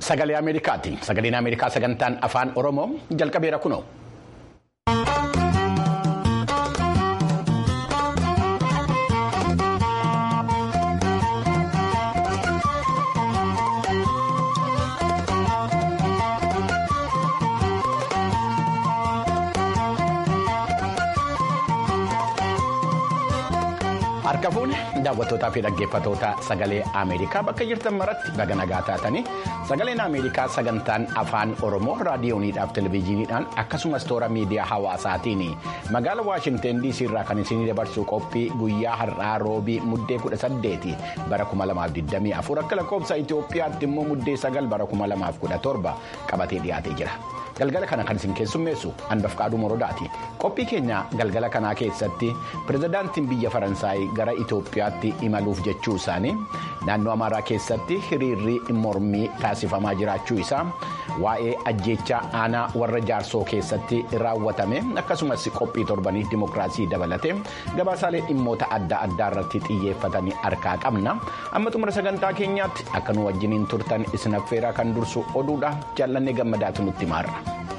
sagalee Ameerikaati. Sagaleen Ameerikaa sagantaan afaan Oromoo jalqabeera kunoo. Harka fuune daawwattootaa fi dhaggeeffattoota sagalee Ameerikaa bakka jirtan maratti baga nagaa taatanii sagaleen Ameerikaa sagantaan afaan Oromoo raadiyooniidhaaf televezyiiniidhaan akkasumas toora miidiyaa hawaasaatiin magaala Waashinteen DC irraa kan isinii dabarsu qophii guyyaa har'aa roobii muddee 18 bara 2024 akka lakkoofsa Itoophiyaatti immoo muddee 9 bara 2017 qabatee dhiyaatee jira. Galgala kana kan isin keessummeessu Anbafqaaduu Morodaati. Qophii keenya galgala kanaa keessatti pirezidaantiin biyya Faransaay gara Itoophiyaatti imaluuf jechuu isaanii naannoo Amaaraa keessatti hiriirri mormii taasifamaa jiraachuu isaa waa'ee ajjeechaa aanaa warra jaarsoo keessatti raawwatame akkasumas qophii torbanii dimokiraasii dabalate gabaasaalee dhimmoota adda addaa irratti xiyyeeffatanii harkaa qabna. Amma xumura sagantaa keenyaatti akka nu wajjiniin turtan isin affeeraa kan dursu oduudha jaallannee gammadaatu nutti maarra.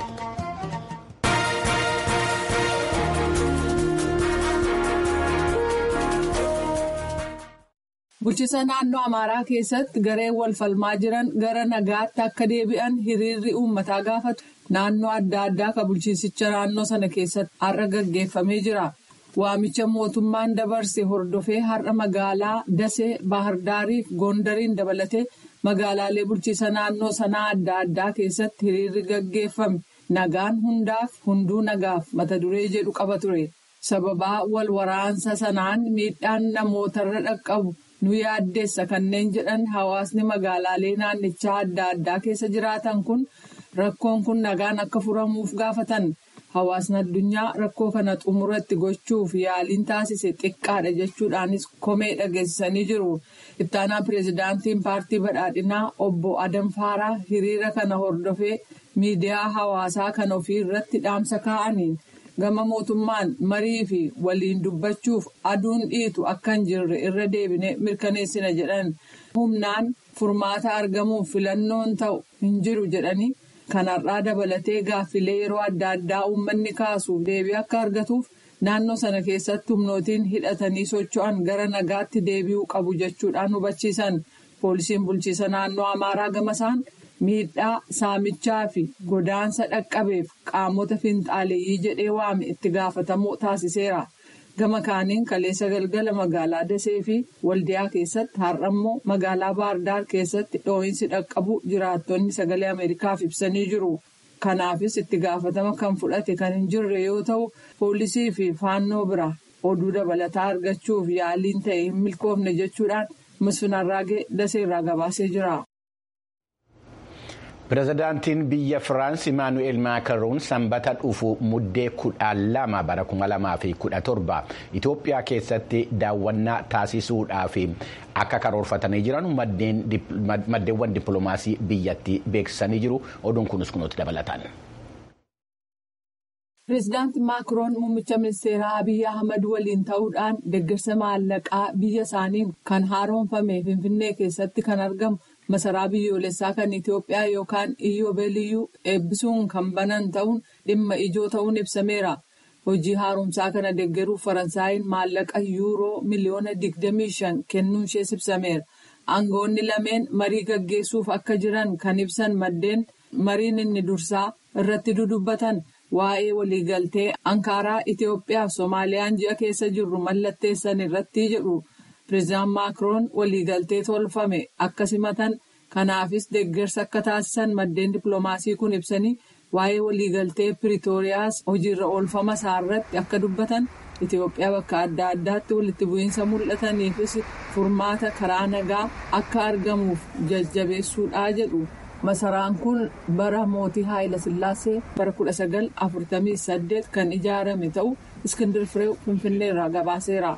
Bulchiisa naannoo Amaaraa keessatti gareen wal falmaa jiran gara nagaatti akka deebi'an hiriirri uummataa gaafatu naannoo adda addaa kan bulchiinsicha naannoo sana keessatti har'a gaggeeffamee jira. Waamicha mootummaan dabarse hordofee har'a magaalaa Dasee, Baahardaarii fi Gondariin dabalatee magaalaalee bulchiisa naannoo sanaa adda addaa keessatti hiriirri gaggeeffame nagaan hundaaf hunduu nagaaf mata duree jedhu qaba ture. Sababaa wal waraansa sanaan miidhaan namootarra dhaqqabu. nu yaaddeessa kanneen jedhan hawaasni magaalaalee naannichaa adda addaa keessa jiraatan kun rakkoon kun nagaan akka furamuuf gaafatan hawaasni addunyaa rakkoo kana xumuratti gochuuf yaaliin taasise xiqqaadha jechuudhaanis komee dhageessisanii jiru ittaanaa pireezidaantiin paartii badhaadhinaa obbo adam faaraa hiriira kana hordofee miidiyaa hawaasaa kan ofii irratti dhaamsa kaa'aniin. gama mootummaan marii fi waliin dubbachuuf aduun dhiitu akka hin jirre irra deebine mirkaneessina jedhan humnaan furmaata argamuuf filannoon ta'u hin jiru jedhanii kanarraa dabalatee gaaffilee yeroo adda addaa uummanni kaasuuf deebii akka argatuuf naannoo sana keessatti humnootiin hidhatanii socho'an gara nagaatti deebi'uu qabu jechuudhaan hubachiisan poolisiin bulchiisa naannoo amaaraa gamasaan. miidhaa saamichaa fi godaansa dhaqqabeef qaamota finxaaleeyyii jedhee waame itti gaafatamuu taasiseera gama kaaniin kaleessa galgala magaalaa dasee fi waldiyaa keessatti har'ammoo magaalaa baardaar keessatti dhoo'insi dhaqqabu jiraattonni sagalee ameerikaaf ibsanii jiru kanaafis itti gaafatama kan fudhate kan hin jirre yoo ta'u poolisii fi faannoo bira oduu dabalataa argachuuf yaaliin ta'e hin milkoofne jechuudhaan misfinarraagee daseerraa gabaasee jira. Pireezidaantiin biyya Firaans Imaanu'eel Maakaroon sanbata dhufu muddee kudhaan lama bara kuma lamaa fi kudha torba Itoophiyaa keessatti daawwannaa taasisuudhaaf akka karoorfatanii jiran maddeewwan dippiloomaasii biyyattii beeksisanii jiru. Oduun kunis kunuutti dabalataan. Pireezidaanti Maakiroon muummicha ministeeraa Abiyyi Ahmad waliin ta'uudhaan deeggarsa maallaqaa biyya isaanii kan haaromfame Finfinnee keessatti kan argamu. masaraa biyyoolessaa kan Itoophiyaa yookaan iyyoobeeliyyuu eebbisuun kan banan ta'uun dhimma ijoo ta'uun ibsameera. Hojii haaromsaa kana deeggaruuf Faransaayinn maallaqa yuuroo miliyoona 25 kennuun ishee ibsameera. Aangoonni lameen marii gaggeessuuf akka jiran kan ibsan maddeen mariin inni dursaa irratti dudubbatan waa'ee waliigaltee Ankaaraa Itoophiyaa fi Soomaaliyaan ji'a keessa jirru mallatteessan irratti jedhu. Pireezidaant Maakiroon waliigaltee tolfame akka simatan kanaafis deeggarsa akka taasisan maddeen dippiloomaasii kun ibsanii waa'ee waliigaltee Piriitooriyaas hojiirra oolfama isaarratti akka dubbatan Itoophiyaa bakka adda addaatti walitti bu'iinsa mul'ataniifis furmaata karaa nagaa akka argamuuf jajjabeessuudhaa jedhu. Masaraan kun bara mootii Haayila Sillaasee bara 1948 kan ijaarame ta'u Iskindir Fireew Finfinneerraa gabaaseera.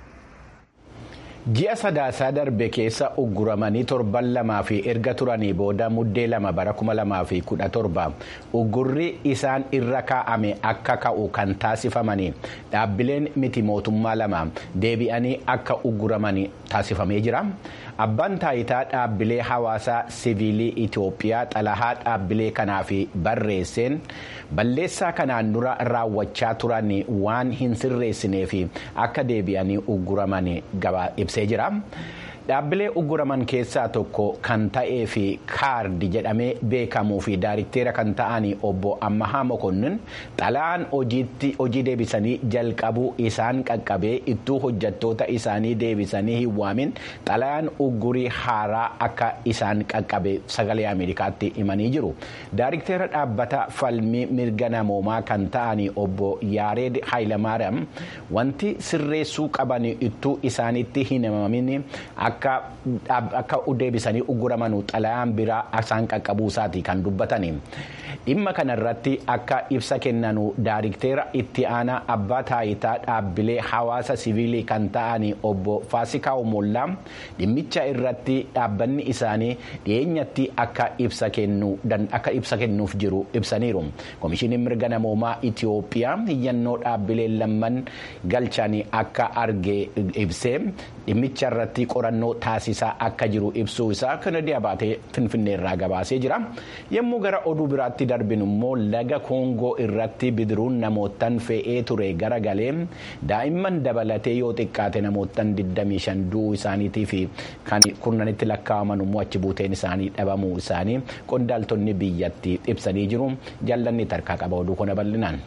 Ji'a sadaasaa darbe keessa ugguramanii torban lamaa fi erga turanii booda muddee lama bara kuma lamaa fi kudha torba uggurri isaan irra kaa'ame akka ka'u kan taasifamanii dhaabbileen miti mootummaa lama deebi'anii akka ugguramanii taasifamee jira. abbaan taayitaa dhaabbilee hawaasaa siviilii itiyoophiyaa xalayaa dhaabbilee kanaaf barreesseen balleessaa kanaan dura raawwachaa turan waan hin sirreessineef akka deebi'anii ugguraman ibsee jira. dhaabbilee ugguraman keessaa tokko kan ta'ee fi kaardi jedhamee beekamuu fi daarikteera kan ta'an obbo Ammahaa Mokonnin xalayaan hojii deebisanii jalqabuu isaan qaqqabee ittuu hojjattoota isaanii deebisanii hin waamin xalayaan uggurii haaraa akka isaan qaqqabe sagalee Ameerikaatti himanii jiru. Daarikteera dhaabbata falmii mirga namoomaa kan ta'an obbo Yaareed Haayilamaaram wanti sirreessuu qaban ittuu isaanitti hin himamin akka deebisanii ugguraman xalayaan biraa isaan qaqqabuu isaati kan dubbatani. Dhimma kanarratti akka ibsa kennanu daarikteera itti aanaa abbaa taayitaa dhaabbilee hawaasa siviilii kan ta'an obbo Faasikaa Mollaa dhimmicha irratti dhaabbanni isaanii dhiyeenyatti akka ibsa kennuuf jiru ibsaniiru. Komishiiniin mirga namoomaa Itiyoophiyaa hiyyannoo dhaabbileen lamman galchan akka arge ibsee dhimmicha irratti qorannoo taasisaa akka jiru ibsuu isaa kanadiyaa baatee finfinneerraa gabaasee jira. Yommuu gara oduu biraatti darbinu immoo laga koongoo irratti bidiruun namootaan fe'ee ture garagalee daa'imman dabalatee yoo xiqqaate namootaan 25 du'uu isaaniitii fi kan kurnanitti lakkaa'aman immoo achi buuteen isaanii dhabamuu isaanii qondaaltonni biyyatti ibsanii jiru jallanni tarkaa qaba oduu kana bal'inaan.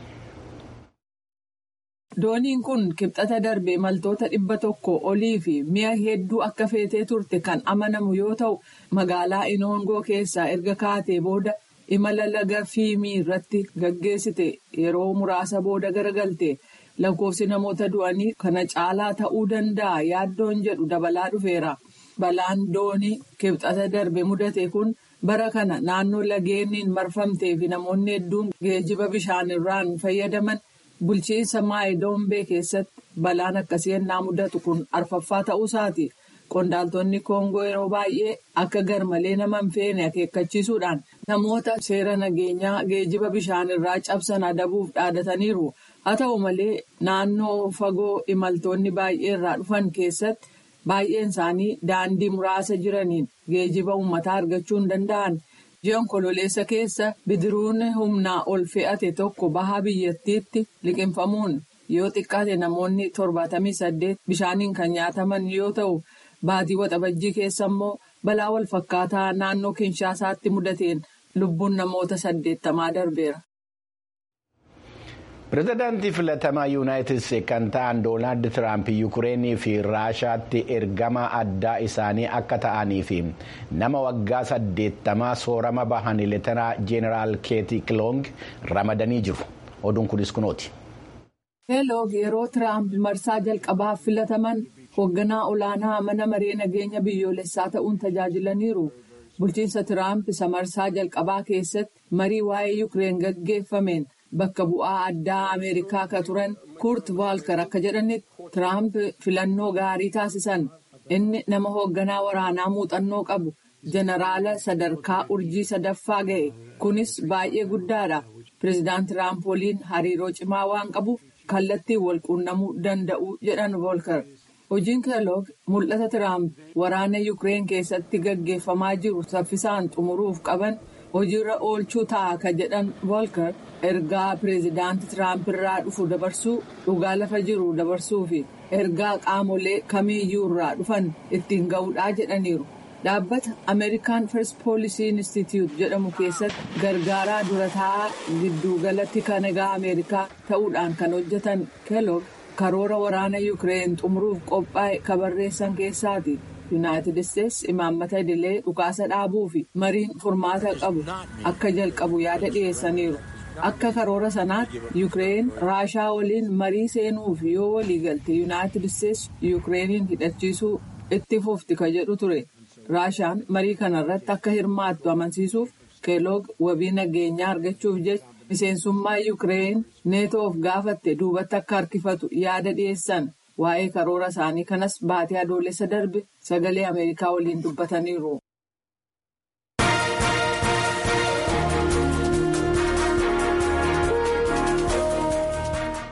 Dooniin kun kibxata darbe imaltoota dhibba tokko olii fi mi'a hedduu akka feetee turte kan amanamu yoo ta'u magaalaa inoongoo keessaa erga kaatee booda imala laga fiimii irratti gaggeessite yeroo muraasa booda garagalte lakkoofsi namoota du'anii kana caalaa ta'uu danda'a yaaddoon jedhu dabalaa dhufeera. Balaan doonii kibxata darbe mudate kun bara kana naannoo lageeniin marfamtee fi namoonni hedduun geejiba bishaanirraan fayyadaman. Bulchiinsa Maayidombee keessatti balaan akkasii ennaa mudatu kun arfaffaa ta'uusaati. Qondaaltonni Koongoo yeroo baay'ee akka garmalee nama hin feene akeekkachiisuudhaan namoota seera nageenyaa geejiba bishaanirraa cabsan adabuuf dhaadataniiru. Haa ta'u malee naannoo fagoo imaltoonni baay'ee irraa dhufan keessatti baay'een isaanii daandii muraasa jiraniin geejiba uummataa argachuu hin danda'an. Ji'oon kololeessa keessa bidiruun humnaa ol fe'ate tokko baha biyyattiitti liqinfamuun yoo xiqqaate namoonni torbaatamii saddeet bishaaniin kan nyaataman yoo ta'u baatii waxabajjii keessa immoo balaa wal fakkaataa naannoo kinshaasaatti mudateen lubbuun namoota saddeettamaa darbeera. pireezidaantii filatamaa yuunaayitid isteetsi kan ta'an doonaald tiraamp yukureenii fi raashaatti ergama addaa isaanii akka ta'anii fi nama waggaa saddeettamaa soorama bahan leetanaa jeeneraal keeti kiloong ramadanii jiru oduun kunis kunooti. keeloog yeroo tiraamp marsaa jalqabaaf filataman hoogganaa olaanaa mana maree nageenya biyyoolessaa ta'uun tajaajilaniiru. bulchiinsa tiraamp isa marsaa jalqabaa keessatti marii waa'ee yukureen gaggeeffameen. Bakka bu'aa addaa Ameerikaa ka turan Kurt Volker akka jedhanitti Tiraamp filannoo gaarii taasisan. Inni nama hoogganaa waraanaa muuxannoo qabu jeneraala sadarkaa urjii sadaffaa ga'e. Kunis baay'ee guddaadha. Pireezidaant Tiraamp waliin hariiroo cimaa waan qabuuf kallattiin wal quunnamuu danda'u jedhan Volker. Hojiin Keeloog mul'ata Tiraamp waraana Yukireen keessatti gaggeeffamaa jiru saffisaan xumuruuf qaban. hojiirra oolchuu ta'a ka jedhan volker ergaa pireezidaanti tiraamp irraa dhufu dabarsuu dhugaa lafa jiru dabarsuu fi ergaa qaamolee kamiiyyuu irraa dhufan ittiin ga'uudhaa jedhaniiru dhaabbata ameerikaan first poolisii institute jedhamu keessatti gargaaraa dura taa'aa gidduugalatti kanagaa ameerikaa ta'uudhaan kan hojjetan keeloog karoora waraana yukireen xumuruuf qophaa'e ka barreessan keessaati. yuunaayitid isteetsi imaammata idilee dhukaasa dhaabuu fi mariin furmaata qabu akka jalqabu yaada dhiyeessaniiru akka karoora sanaatti yukireen raashaa waliin marii seenuuf yoo walii galte yuunaayitid isteetsi yukireeniin hidhachiisuu itti fufti ka jedhu ture raashaan marii kanarratti akka hirmaattu amansiisuuf keeloog wabii nageenyaa argachuuf jecha miseensummaa yukireen neetoof gaafatte duubatti akka harkifatu yaada dhiyeessan. waa'ee karoora isaanii kanas baatee adoolessa darbe sagalee ameerikaa waliin dubbataniiru.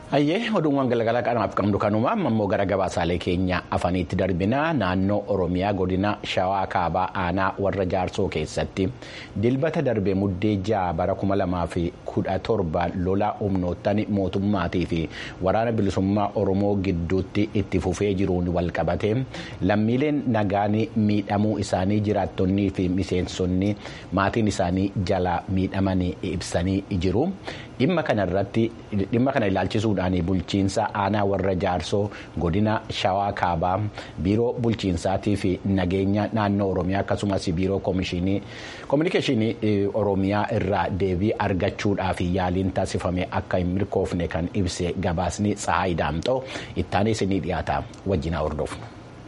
Hayyee oduuwwan galgala kanaaf qabnu kanuma ammoo gara gabaasaalee keenya afaniitti darbinaa naannoo Oromiyaa godina Shawaa Kaabaa Aanaa warra Jaarsoo keessatti dilbata darbe muddee ja'a bara kuma lamaa fi kudha torba lola humnoottan mootummaatii fi waraana bilisummaa Oromoo gidduutti itti fufee jiruun walqabate lammiileen nagaan miidhamuu isaanii jiraattonnii fi miseensonni maatiin isaanii jala miidhamanii ibsanii jiru. Dhimma kana ilaalchisuudhaan bulchiinsa aanaa warra jaarsoo godina shawaa kaabaa biiroo bulchiinsaatii fi nageenya naannoo oromiyaa akkasumas biiroo koominikeeshinii oromiyaa irraa deebii argachuudhaaf yaaliin taasifame akka hin milkoofne kan ibse gabaasni tsahaay daamxoo ittaanee isinii dhiyaata wajjinaa hordofna.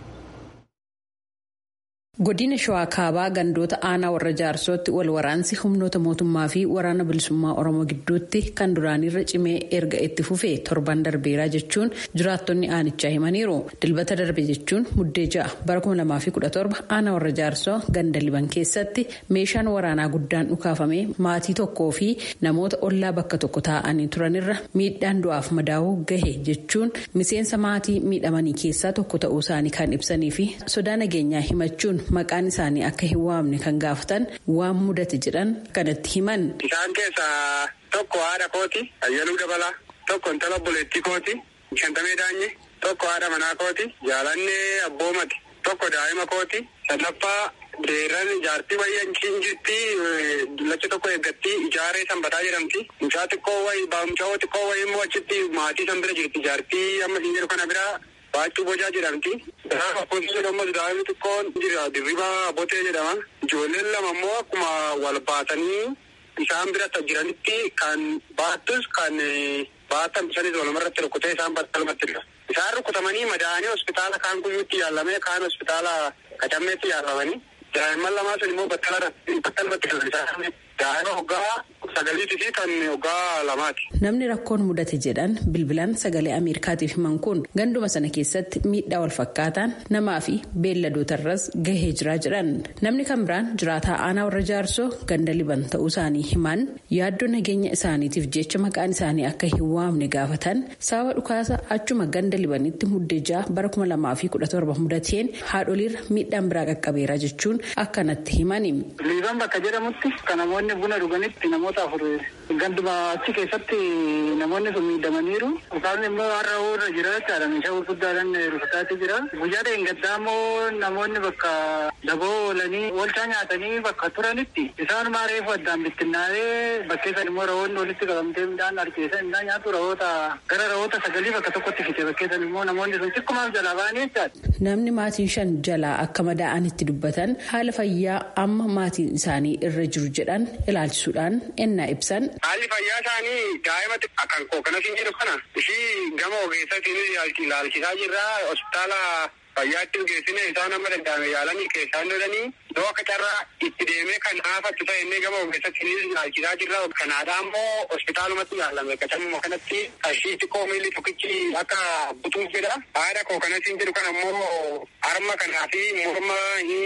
Godina Shawaa Kaabaa gandoota aanaa warra jaarsootti wal waraansi humnoota mootummaa fi waraana bilisummaa Oromoo gidduutti kan duraanirra cimee erga itti fufee torban darbeeraa jechuun jiraattonni aanichaa himaniiru. Dilbata darbe jechuun muddee ja'a bara 2017 aanaa warra jaarsoo ganda liban keessatti meeshaan waraanaa guddaan dhukaafamee maatii tokkoo fi namoota ollaa bakka tokko taa'anii turanirra miidhaan du'aaf madaa'uu gahe jechuun miseensa maatii miidhamanii keessaa tokko ta'uu isaanii kan ibsanii fi sodaa nageenyaa himachuun. Maqaan isaanii akka hin waamne kan gaafatan waan mudate jedhan kanatti himan. Isaan keessaa tokko haadha kooti ayyaluu dabalaa tokko intala obboleettii kooti shantamee daanye tokko haadha manaa kooti jaalannee abboomati tokko daa'ima kooti sadaffaa deeran jaartii wayyan jirti lacha tokko eeggatti ijaaree sanbataa jedhamti mucaa xiqqoo wayi baamca'oo xiqqoo wayi immoo achitti maatii san bira jirti jaartii amma siin jedhu kana biraa. Baachuu bocaa jedhamti. Gaafa akkasumas jedhamu daa'imni xiqqoon jira dirribaa botee jedhama. Ijoolleen lama immoo akkuma wal baatanii isaan bira jiranitti kan baattus kan baatan sanis walumarratti rukkutee isaan battalumatti jira. Isaan rukkutamanii madaa'anii hospitaala kaan guyyuutti yaalamee kaan hospitaala qacammeetti yaalamanii daa'imman lamaa sun immoo battalumatti jiran daa'ima hoggaa sagaliitii fi kan hoggaa lamaati. Namni rakkoon mudate jedhan bilbilaan sagalee Ameerikaatiif himan kun ganduma sana keessatti miidhaa wal fakkaataan namaa fi beelladootarras gahee jira jedhan. Namni kan biraan jiraataa aanaa warra jaarsoo ganda liban ta'uu isaanii himan yaaddoo nageenya isaaniitiif jecha maqaan isaanii akka hin waamne gaafatan sababa dhukaasa achuma ganda libanitti muddee ja'a bara kuma lamaa fi kudha torba mudateen haadholiirra miidhaan biraa qaqqabeera jechuun akkanatti himani. Liiban bakka jedhamutti kan namoonni buna dhuganitti namoota afur ganduma achi keessatti namoonni sun miidhamaniiru. Dhukaasni immoo har'a irra jira jechaadha. Meeshaa gurguddaadhaan rukutaatti jira. Guyyaa dheengaddaa immoo namoonni bakka daboo oolanii oolchaa nyaatanii bakka turanitti isaanuma reefu addaan bittinnaa'ee bakkeessan immoo rahoonni walitti qabamtee midhaan harkeessan midhaan nyaatu rahoota gara rahoota sagalii bakka tokkotti fite bakkeessan immoo namoonni sun xiqqummaaf jalaa ba'anii jechaadha. Namni maatiin shan jalaa akka madaa'anitti dubbatan haala fayyaa amma maatiin isaanii irra jiru jedhan ilaalchisuudhaan ennaa ibsan. Haalli fayyaa isaanii daa'ima kan kookanas hin jedhu kana ishii gama ogeessaatiin ilaalchisaa jirra hospitaala fayyaatti geessine isaan amma danda'ame yaalanii keessaan lolanii yoo akka carraa itti deemee kan haafattu ta'e inni gama ogeessatti ilaalchisaa jirra kanaadhaa immoo hospitaalumatti yaalame qacammuma kanatti qarshii xiqqoo miilli tokkichi akka butuuf jedha haadha kookanas hin jedhu kana immoo harma kanaa fi morma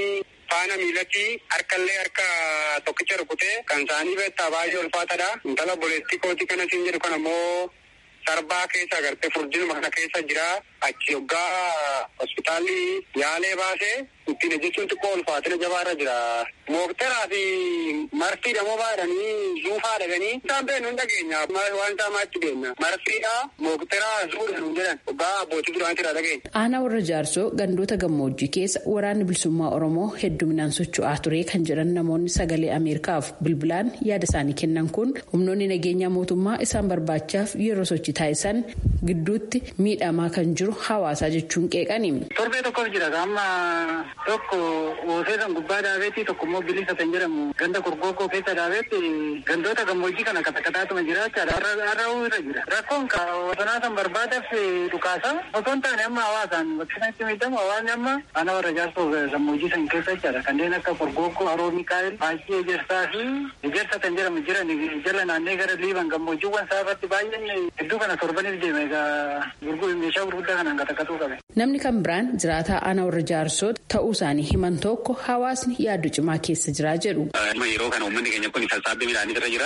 faana miilatti harkallee harka tokkicha rukutee kan isaanii beektaa baay'ee ulfaataadha. Intala obboleettii kootii kana siin jedhu kana immoo sarbaa keessa agartee furdinuma kana keessa jira. Achi hoggaa hospitaalli yaalee baasee ittiin hojjechuun xiqqoo ulfaatina jabaarra jira. Mookteraa fi marfii dhamoo baadhanii zuufaa dhaganii isaan beeknu hin dhageenya. Waan isaa maatti beekna. Marfiidha mookteraa zuudha nu jedhan hoggaa abbootii duraanitti irraa dhageenya. Aanaa warra jaarsoo gandoota gammoojjii keessa waraanni bilisummaa Oromoo hedduminaan socho'aa ture kan jedhan namoonni sagalee Ameerikaaf bilbilaan yaada isaanii kennan kun humnoonni nageenyaa mootummaa isaan barbaachaaf yeroo sochii taasisan gidduutti miidhamaa kan jiru hawaasaa jechuun qeeqani. Torbee tokkoof jira amma tokko oosee san gubbaa daabeetti tokko immoo bilisa kan jedhamu ganda gorgogoo keessa daabeetti gandoota gammoojjii kana katakataatuma jira jechaadha. Har'aa'uu irra jira. Rakkoon bosonaa san barbaadaaf dhukaasa osoo hin taane amma hawaasaan bakki sanatti miidhamu hawaasni amma ana warra jaarsoo gammoojjii san keessa jechaadha. Kanneen akka gorgogoo haroo mikaa'el baay'ee ejersaa fi ejersa kan jedhamu jiran jala naannee gara liiban gammoojjiiwwan saafatti baay'een hedduu kana torbaniif deeme egaa meeshaa gurguddaa kanaan katakatuu qabe. Namni kan biraan jiraataa aanaa warra jaarsoo ta'uu isaanii himan tokko hawaasni yaaddoo cimaa keessa jiraa jedhu. Yeroo kana uummanni keenya kun sassaabbii midhaanii irra jira.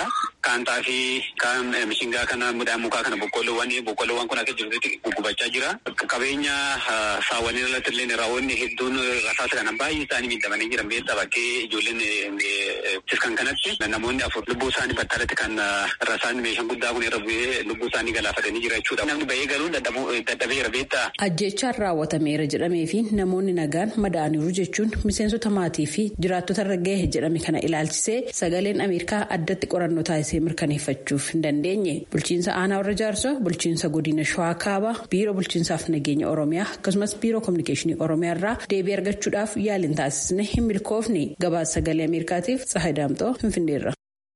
kaan xaafii kaan mishingaa kana midhaan mukaa kana boqqolloowwan boqqolloowwan kun akka jirutti guggubachaa jira. Qabeenya saawwanii irratti illee raawwanni hedduun rasaasa kana baay'ee isaanii miidhamanii jiran beektaa bakkee ijoolleen kan kanatti namoonni afur lubbuu isaanii battalatti kan rasaan meeshaan guddaa kun irra bu'ee lubbuu isaanii galaafatanii jira jechuudha. Namni bahee galuun dadhabeera beektaa. Ajjechaan raawwatameera jedhamee fi namoonni nagaan madaa'aniiru jechuun miseensota maatii fi jiraattota irra gahe jedhame kana ilaalchisee sagaleen Ameerikaa addatti qorannoo taasisee mirkaneeffachuuf hin dandeenye. Bulchiinsa aanaa warra jaarsoo, bulchiinsa godina Shawaa Kaabaa, biiroo bulchiinsaaf nageenya Oromiyaa akkasumas biiroo kominikeeshinii Oromiyaa irraa deebii argachuudhaaf yaaliin taasisne hin milkoofne. Gabaasa sagalee Ameerikaatiif Tsahayi Daamxoo Finfinneerra.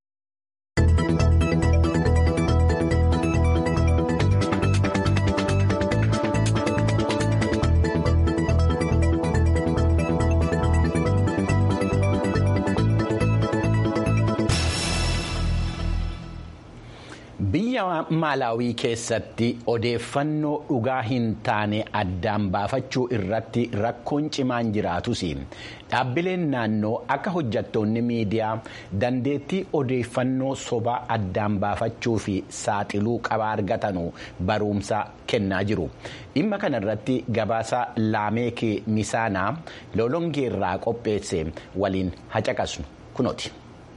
biyya maalaawii keessatti odeeffannoo dhugaa hin taane addaan baafachuu irratti rakkoon cimaan jiraatus dhaabbileen naannoo akka hojjattoonni miidiyaa dandeettii odeeffannoo sobaa addaan baafachuu fi saaxiluu qaba argatanu barumsa kennaa jiru dhimma kana irratti gabaasa laameekii misaanaa lolongeerraa qopheesse waliin hacaqasnu kunooti.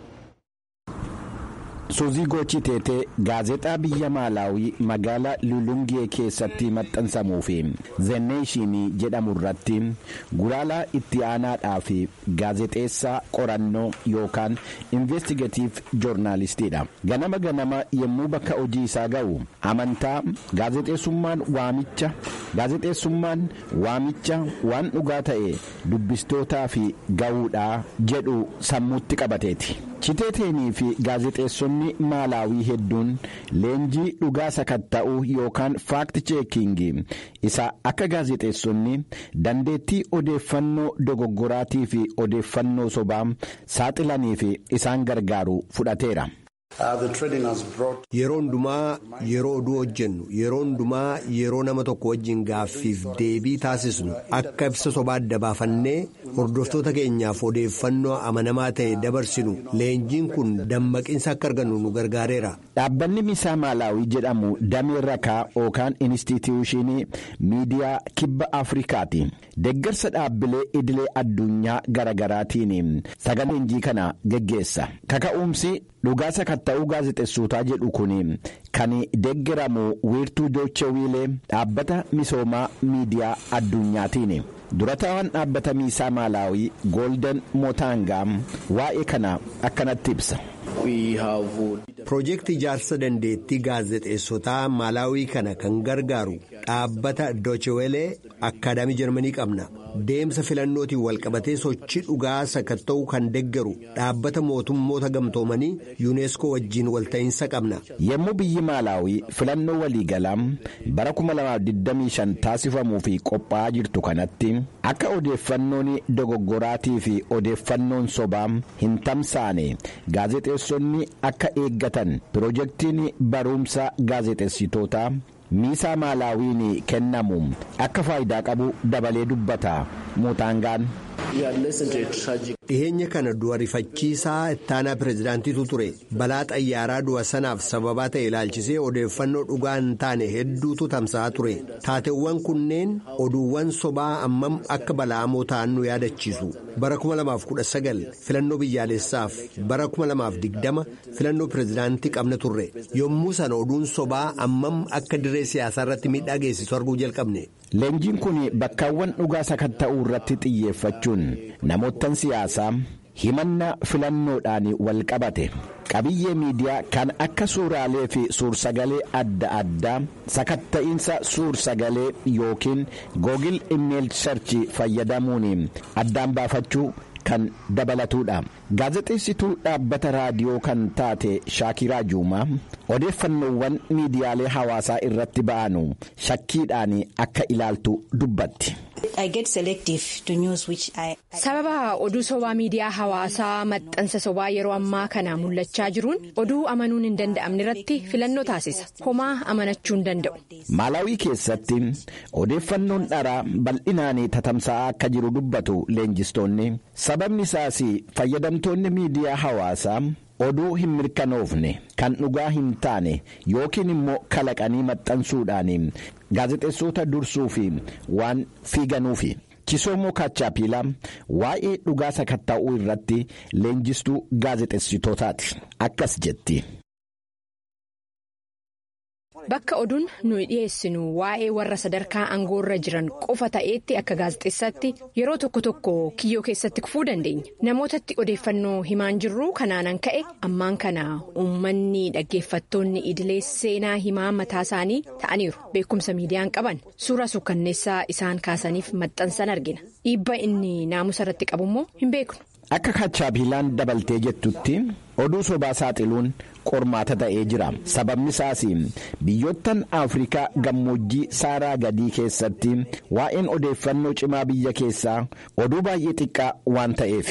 suuzii gochii teetee gaazexaa biyya maalaawii magaalaa lulungee keessatti maxxansamuu fi zeneeshinii jedhamu irratti gulaalaa itti aanaadhaa fi gaazexeessaa qorannoo yookaan investigeetiif joornaalistiidha ganama ganama yommuu bakka hojii isaa ga'u amantaa gaazexeessummaan waamicha gaazexeessummaan waamicha waan dhugaa ta'e dubbistootaa fi ga'uudhaa jedhu sammuutti qabateeti. chiteeteenii fi gaazexeessonni maalaawii hedduun leenjii dhugaa sakatta'uu yookaan faakti cheekingii isa akka gaazexeessonni dandeettii odeeffannoo dogoggoraatii fi odeeffannoo sobaa saaxilanii fi isaan gargaaru fudhateera. Yeroo hundumaa yeroo oduu hojjennu yeroo hundumaa yeroo nama tokko wajjin gaaffiif deebii taasisnu akka ibsa sobaa adda baafannee hordoftoota keenyaaf odeeffannoo amanamaa ta'e dabarsinu leenjiin kun dammaqinsa akka argannu nu gargaareera. Dhaabbanni misaa maalaawii jedhamu damee rakaa yookaan inistituushinii miidiyaa kibba Afrikaati. Deeggarsa dhaabbilee idilee addunyaa garaagaraatiin sagalee leenjii kana geggeessa. Kaka'umsi dhugaa sakatta'uu gaazexeessootaa jedhu kun kan deeggaramu wiirtuu joochewiilee dhaabbata misoomaa miidiyaa addunyaatiin. durataan dhaabbata miisaa maalaawii goolden mootaangaa waa'ee kana akkanatti ibsa. Piroojeektii ijaarsa dandeettii gaazexeessotaa maalaawii kana kan gargaaru dhaabbata doochewelee akkaadaamii jarmanii qabna. Deemsa filannootiin walqabatee sochii dhugaa sakatta'uu kan deeggaru dhaabbata mootummoota gamtoomanii yuuneeskoo wajjin walta'iinsa qabna. Yommuu biyyi maalaawii filannoo waliigalaa bara 2025 taasifamuu fi qophaa'aa jirtu kanatti akka odeeffannoon dogoggoraatii fi odeeffannoon sobaa hin tamsaane gaazexeessonni akka eeggatan piroojeektiin barumsa gaazexeessitootaa. miisaa maalaawiin kennamu akka faayidaa qabu dabalee dubbata mootaangaan. dhiheenya kana du'a rifachiisaa ittaanaa pirezidaantiitu ture balaa xayyaaraa du'a sanaaf sababaa ta'e ilaalchisee odeeffannoo dhugaa hin taane hedduutu tamsa'aa ture taateewwan kunneen oduuwwan sobaa ammam akka bala'amoo ta'an nu yaadachiisu bara 2019 filannoo biyyaalessaaf bara 2020 filannoo pirezidaantii qabna turre yommuu sana oduun sobaa ammam akka dirree siyaasaa irratti miidhaa geessisu arguu jalqabne. Leenjiin kun bakkaawwan dhugaa sakatta'uu irratti xiyyeeffachuun namoottan siyaasaa himannaa filannoodhaan wal qabate qabiyyee miidiyaa kan akka suuraalee fi suursagalee adda addaa sakatta'iinsa suursagalee yookiin googil imeeyil sarchii fayyadamuun addaan baafachuu kan dabalatudha. Gaazexeessituu dhaabbata raadiyoo kan taate Shaakiraa Juumaa odeeffannoowwan miidiyaalee hawaasaa irratti ba'anu shakkiidhaan akka ilaaltu dubbatti. Sababa oduu sobaa miidiyaa hawaasaa maxxansa sobaa yeroo ammaa kana mul'achaa jiruun oduu amanuun hin danda'amne irratti filannoo taasisa. Homaa amanachuu hin danda'u. Maalaawii keessatti odeeffannoon dharaa bal'inaan tatamsa'aa akka jiru dubbatu leenjistoonni sababni isaas fayyadamtoonni miidiyaa hawaasaa oduu hin mirkanoofne kan dhugaa hin taane yookiin immoo kalaqanii maxxansuudhaan gaazexeessota dursuu fi waan fiiganuufi. Kisoomoo Kaachaappiilaa waa'ee dhugaa sakatta'uu irratti leenjistuu gaazexeessitootaati. Akkas jetti. Bakka oduun nuyi dhiyeessinu waa'ee warra sadarkaa aangoorra jiran qofa ta'eetti akka gaazexeessaatti yeroo tokko tokko kiyyoo keessatti kufuu dandeenya. Namootatti odeeffannoo himaan jirru kanaanan ka'e ammaan kana uummanni dhaggeeffattoonni idilee seenaa himaa mataa isaanii ta'aniiru. Beekumsa miidiyaan qaban suura sukkanneessaa isaan kaasaniif maxxansan argina. Dhiibba inni naamusa irratti qabu immoo hin beeknu. Akka Kaachaappiilaan dabaltee jettutti oduu sobaa saaxiluun qormaata ta'ee jira sababni isaas biyyoottan afrikaa gammoojjii saaraa gadii keessatti waa'een odeeffannoo cimaa biyya keessaa oduu baay'ee xiqqaa waan ta'eef.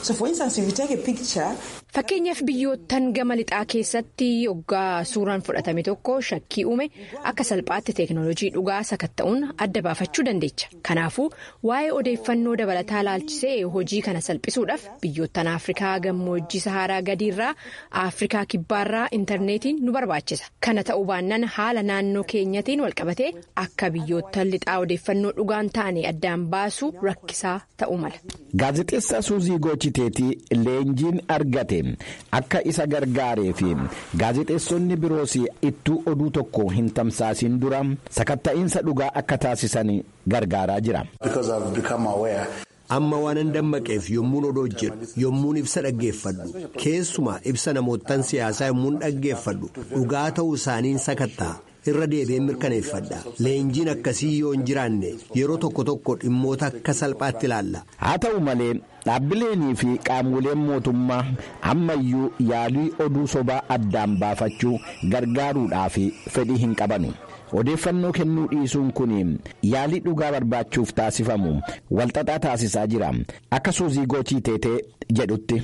Fakkeenyaaf biyyoottan gama lixaa keessatti hoggaa suuraan fudhatame tokko shakkii uume akka salphaatti teeknooloojii dhugaa sakatta'uun adda baafachuu dandeecha. Kanaafuu waa'ee odeeffannoo dabalataa laalchisee hojii kana salphisuudhaaf biyyoottan afrikaa gammoojjii saharaa gadiirraa afrikaa kibbaarraa intarneetiin nu barbaachisa. Kana ta'uu baannaan haala naannoo keenyatiin walqabatee akka biyyoottan lixaa odeeffannoo dhugaan taane addaan baasuu rakkisaa ta'uu mala. Gaazexeessaa Suuzii Goochiteetii leenjiin argate akka isa gargaaree fi gaazexeessonni biroos ittuu oduu tokko hin tamsaasin dura sakatta'iinsa dhugaa akka taasisan gargaaraa jira. Amma waanan dammaqeef yommuun oduu hojjedhu yommuun ibsa dhaggeeffadhu keessumaa ibsa namoottan siyaasaa yommuun dhaggeeffadhu dhugaa ta'uu isaaniin sakatta'a. irra deebi'ee mirkaneeffadha leenjiin akkasii yoo hin jiraanne yeroo tokko tokko dhimmoota akka salphaatti ilaalla. haa ta'u malee dhaabbileenii fi qaamoleen mootummaa ammayyuu yaalii oduu sobaa addaan baafachuu gargaaruudhaaf fedhii hin qabanu. odeeffannoo kennuu dhiisuun kun yaalii dhugaa barbaachuuf taasifamu walxaxaa taasisaa jira akka suuzii goochii teetee jedhutti.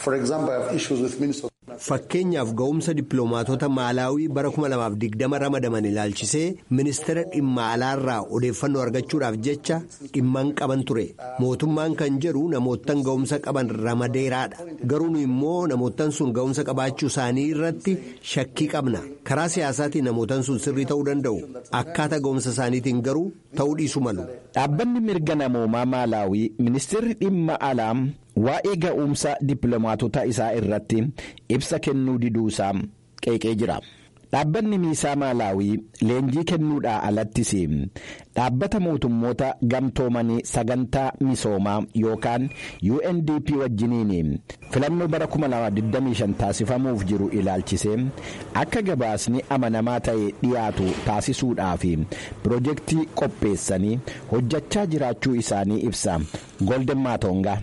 Fakkeenyaaf ga'umsa dippiloomaatota maalaawii bara 2020 ramadaman ilaalchisee ministeera dhimma alaarraa odeeffannoo argachuudhaaf jecha dhimman qaban ture mootummaan kan jedhu namoottan ga'umsa qaban ramadeeraadha garuu nu immoo namoottan sun ga'umsa qabaachuu isaanii irratti shakkii qabna karaa siyaasaatiin namoottan sun sirrii ta'uu danda'u akkaataa ga'umsa isaaniitiin garuu ta'uu dhiisu malu. Dhaabbanni mirga namoomaa maalaawii ministeerri dhimma alaa. waa'ee ga'umsa dippiloomaatota isaa irratti ibsa kennuu diduusaa qeeqee jira dhaabbanni miisaa maalaawii leenjii kennuudhaa alattis dhaabbata mootummoota gamtoomanii sagantaa misoomaa yookaan UNDP wajjiniin filannoo bara 2025 taasifamuuf jiru ilaalchisee akka gabaasni amanamaa ta'e dhiyaatu taasisuudhaaf pirojektii qopheessanii hojjechaa jiraachuu isaanii ibsa golden maatonga.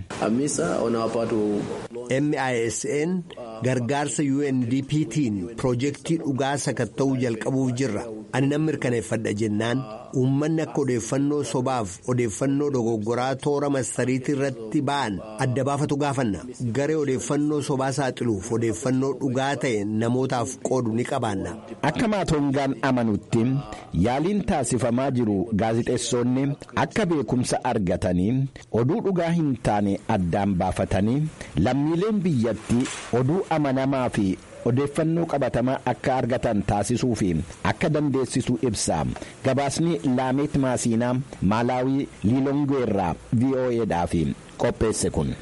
MISN gargaarsa UNDP'tiin pirojektii dhugaa sakatta'uu jalqabuuf jirra ani nan mirkaneeffadha jennaan uummanni akka odeeffannoo sobaaf odeeffannoo dogoggoraa toora marsariitii irratti ba'an adda baafatu gaafanna garee odeeffannoo sobaa saaxiluuf odeeffannoo dhugaa ta'e namootaaf qoodu ni qabaanna. Akka maatongaan amanutti yaaliin taasifamaa jiru gaazixeessonni akka beekumsa argatanii oduu dhugaa hin taane addaan baafatanii lammiileen biyyattii oduu amanamaa fi odeeffannoo qabatamaa akka argatan taasisuu fi akka dandeessisu ibsa gabaasni laameet maasiinaa maalaawii liilongeerraa vo'eedhaaf qopheesse kun.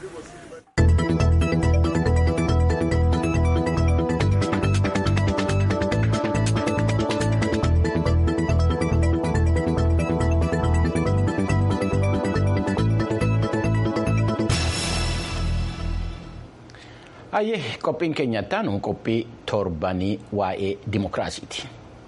Hayyee qophiin keenya ittaanu qophii torbanii waa'ee dimokiraasiiti.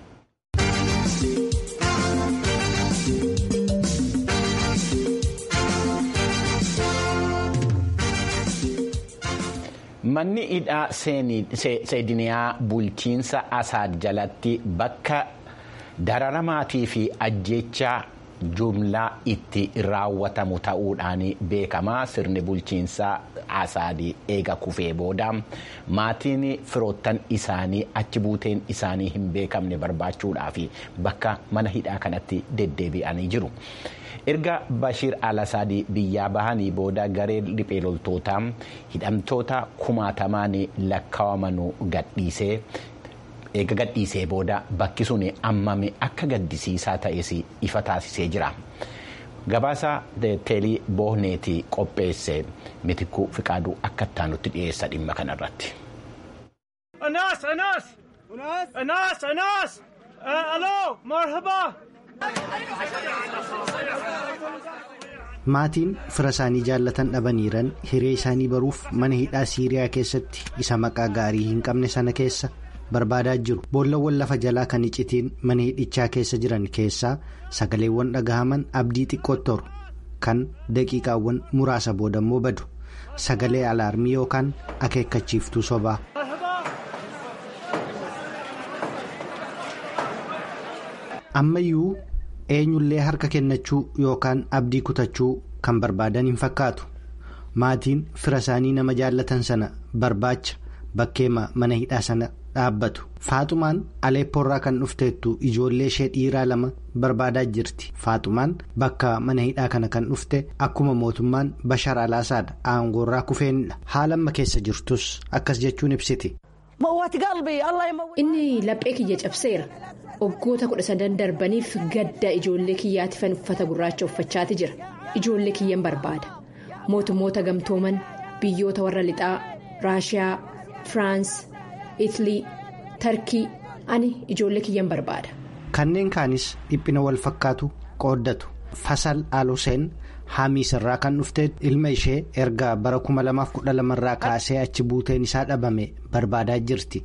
Manni hidhaa seediniyaa bulchiinsa Asaad jalatti bakka dararamaatii fi ajjechaa jumlaa itti raawwatamu ta'uudhaan beekama sirni bulchiinsaa asaadii eega kufee booda maatiin firoottan isaanii achi buuteen isaanii hin beekamne barbaachuudhaaf bakka mana hidhaa kanatti deddeebi'anii jiru. erga bashiir alasaadii biyyaa bahanii booda garee riphee loltootaa hidhamtoota kumaatamaan lakkaa'aman gadhiisee eega gadhiisee booda bakki sun ammame akka gaddisiisaa ta'es ifa taasisee jira. gabaasa teelii bohneetii qopheesse mitikuu fiqaaduu akka ittaanutti dhiyeessa dhimma kanarratti. Anas Anas Anas Anas Aloo marhaba. Maatiin fira isaanii jaallatan dhabaniiran hiree isaanii baruuf mana hidhaa Siiriyaa keessatti isa maqaa gaarii hin qabne sana keessa barbaadaa jiru. Boollawwan lafa jalaa kan icitiin mana hidhichaa keessa jiran keessaa sagaleewwan dhagahaman abdii xiqqootti kan daqiiqaawwan muraasa boodammoo badu. Sagalee alaarmii yookaan akeekkachiiftuu sobaa. Ammayyuu eenyullee harka kennachuu yookaan abdii kutachuu kan barbaadan hin fakkaatu. Maatiin fira isaanii nama jaallatan sana barbaacha bakkeema mana hidhaa sana dhaabbatu. Faaxumaan Aleeppoorraa kan dhufteettu ijoollee ishee dhiiraa lama barbaadaa jirti. Faaxumaan bakka mana hidhaa kana kan dhufte akkuma mootummaan Bashar Alaasaad aangoorraa kufeenidha. Haala amma keessa jirtus akkas jechuun ibsiti. Inni laphee kiyya cabseera. Waggoota kudha sadan darbaniif gadda ijoollee kiyyaatifan uffata gurraacha uffachaati jira. Ijoollee kiyyan barbaada. Mootummoota gamtooman biyyoota warra lixaa Raashiyaa, Firaans, Itilii, Tarkii ani ijoollee kiyyan barbaada. Kanneen kaanis dhiphina wal fakkaatu qooddatu. Fasal Aluseen Hamiis irraa kan dhufte ilma ishee erga bara kuma lamaaf kudha lamarraa kaasee achi buuteen isaa dhabame barbaadaa jirti.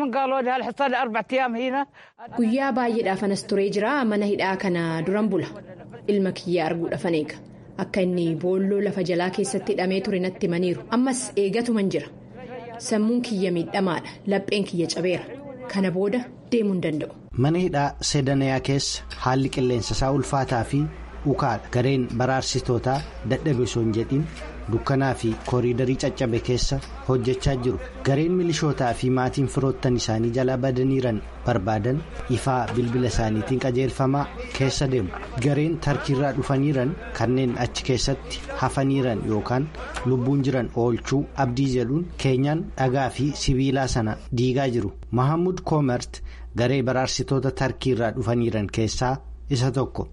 Guyyaa baay'eedhaaf anas turee jira mana hidhaa kana duran bula ilma kiyya arguudhaafan eega akka inni boolloo lafa jalaa keessatti hidhamee ture natti himaniiru ammas eegatuman jira sammuun kiyya miidhamaadha lapheen kiyya cabeera kana booda deemuu hin danda'u. Mana hidhaa Sedanayaa keessa haalli qilleensa isaa ulfaataa fi ukaadha gareen baraarsitootaa dadhabe osoo hin jedhin dukkanaa fi kooriidarii caccabe keessa hojjechaa jiru gareen milishootaa fi maatiin firoottan isaanii jalaa badaniiran barbaadan ifaa bilbila isaaniitiin qajeelfamaa keessa deemu gareen tarkiirraa dhufaniiran kanneen achi keessatti hafaniiran yookaan lubbuun jiran oolchuu abdii jedhuun keenyaan dhagaa fi sibiilaa sana diigaa jiru mahamud koomert garee baraarsitoota tarkiirraa dhufaniiran keessaa. isa tokko.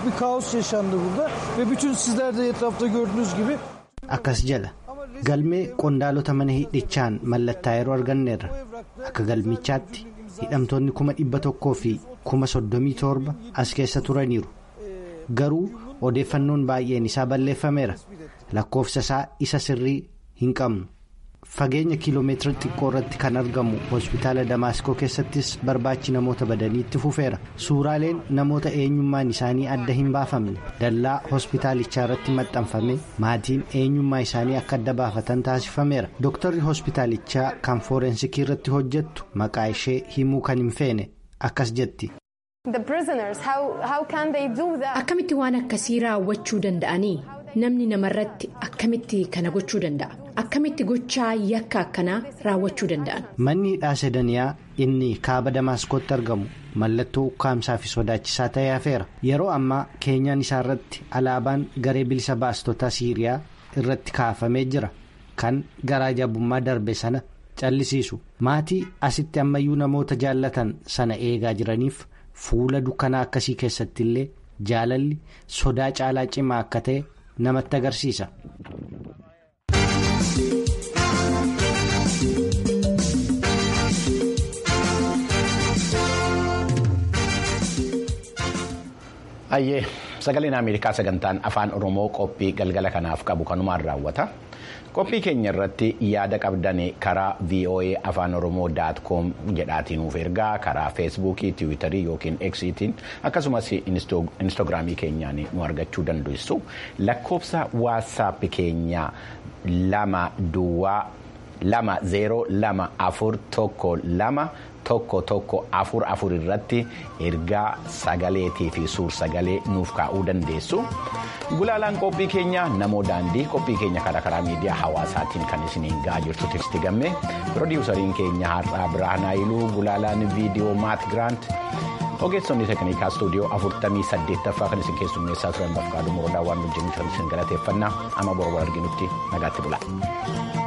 akkas jala galmee qondaalota mana hidhichaan mallattaa yeroo arganneerra akka galmichaatti hidhamtoonni kuma dhibba tokkoo fi kuma soddomii torba as keessa turaniiru garuu odeeffannoon baay'een isaa balleeffameera lakkoofsa isaa isa sirrii hin qabnu. fageenya kiiloomeetira xiqqoo irratti kan argamu hospitaala damaaskoo keessattis barbaachi namoota badanii itti fufeera suuraaleen namoota eenyummaan isaanii adda hin baafamne dallaa hospitaalichaa irratti maxxanfame maatiin eenyummaa isaanii akka adda baafatan taasifameera dooktarri hospitaalichaa kan fooreensikii irratti hojjettu maqaa ishee himuu kan hin feene akkas jetti. akkamitti waan akkasii raawwachuu danda'anii namni namarratti akkamitti kana gochuu danda'a. akkamitti gochaa yakka akkanaa raawwachuu danda'an. manni hidhaa sedaniyaa inni kaaba damaaskootti argamu mallattoo ukkaamsaa fi sodaachisaa ta'ee hafeera yeroo ammaa keenyaan isaa irratti alaabaan garee bilisa baastotaa siiriyaa irratti kaafamee jira kan garaa jabummaa darbe sana callisiisu maatii asitti ammayyuu namoota jaallatan sana eegaa jiraniif fuula dukkanaa akkasii keessatti illee jaalalli sodaa caalaa cimaa akka ta'e namatti agarsiisa. Ayyee sagaleen Ameerikaa sagantaan afaan Oromoo qophii galgala kanaaf qabu kanumaan raawwata. Qophii keenya irratti yaada qabdan karaa VOA afaan Oromoo daat koom jedhaatiin nuuf ergaa karaa feesbuukii, tiwiitarii yookiin eksiitiin akkasumas instaagiraamii keenyaan nu argachuu dandeessu. Lakkoofsa waatsaappii keenyaa lama duwwaa lama zeeroo lama afur tokko lama. tokko tokko afur afur irratti ergaa sagaleetii fi suur sagalee nuuf kaa'uu dandeessu gulaalaan qophii keenya namoo daandii qophii keenya karaa karaa miidiyaa hawaasaatiin kan isiniin ga'aa jirtu tiksti gamme piroodiwusariin keenya har'aa birhaanaayiluu gulaalaan viidiyoo maat giraant ogeessonni teeknikaa istuudiyoo afurtamii saddeettaffaa kan isin keessummeessaa turan bafqaaduu morodaa waan wajjin isin galateeffannaa amma boru arginutti nagaatti bula.